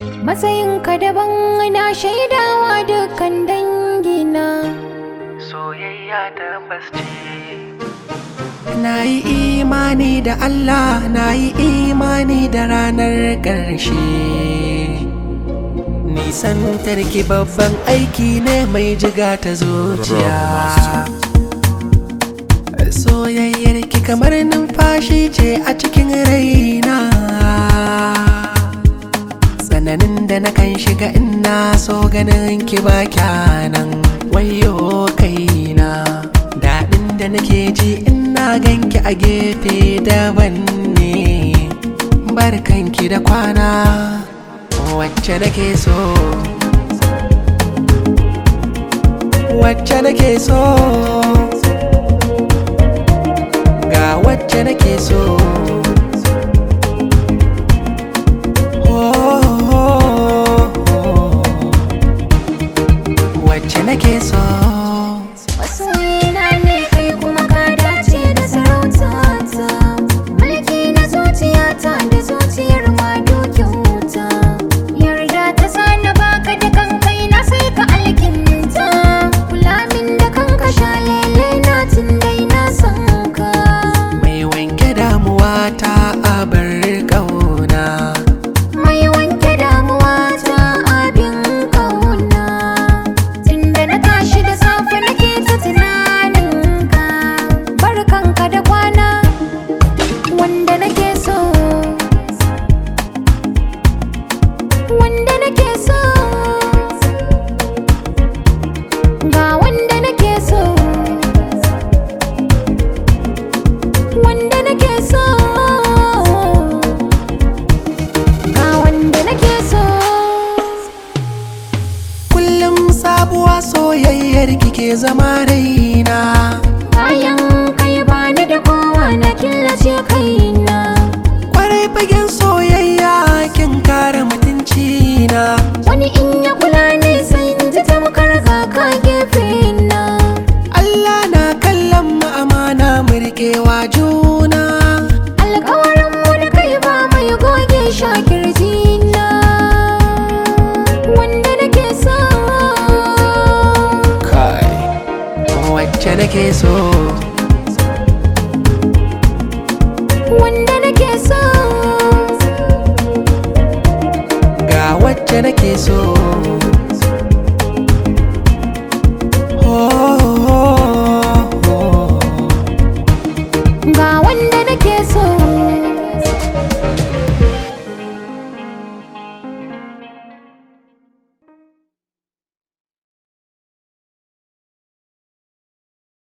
Matsayinka daban na shaidawa dukkan dangina. soyayya tabbas ce Na yi imani da Allah na yi imani da ranar ƙarshe Nisan tarki babban aiki ne mai jiga ta zuciya Soyayyar ki kamar numfashi ce a cikin raina Tsananin da na kan shiga ina so ganin ki ba kyanan wayo kaina Daɗin da nake ji ina ganki a gefe daban ne Barkanki da kwana wacce nake so Wacce nake so Ga wacce nake so wacce nake so Masoyina ne kai kuma ka dace da sarautata. Mulki na zuciyata da zuciyar ma dokin wuta. Yarda ta sani baka da kankai na sai ka alkinta. Kula min da kanka shalele na tun dai na san ka. mai wanke damuwa ta abar ƙauna Mai wanke damuwa ta abin kauna Tunda na tashi da safe nake ta tunaninka Barkanka da kwana Wanda nake so Wanda nake so Ga wanda nake so Wanda nake so ga wanda nake so kullum sabuwa soyayyar kike zama raina bayan kai bani da kowa na killace kaina kwarai fagen soyayya kin kare mutunci na wani in ya kula ne sai in ji tamkar ga ka gefe na Allah na kallon mu amana mu riƙewa juna alkawarin mu da kai ba mai goge shakirji na wanda nake so kai wacce nake so wanda nake so ga wacce nake so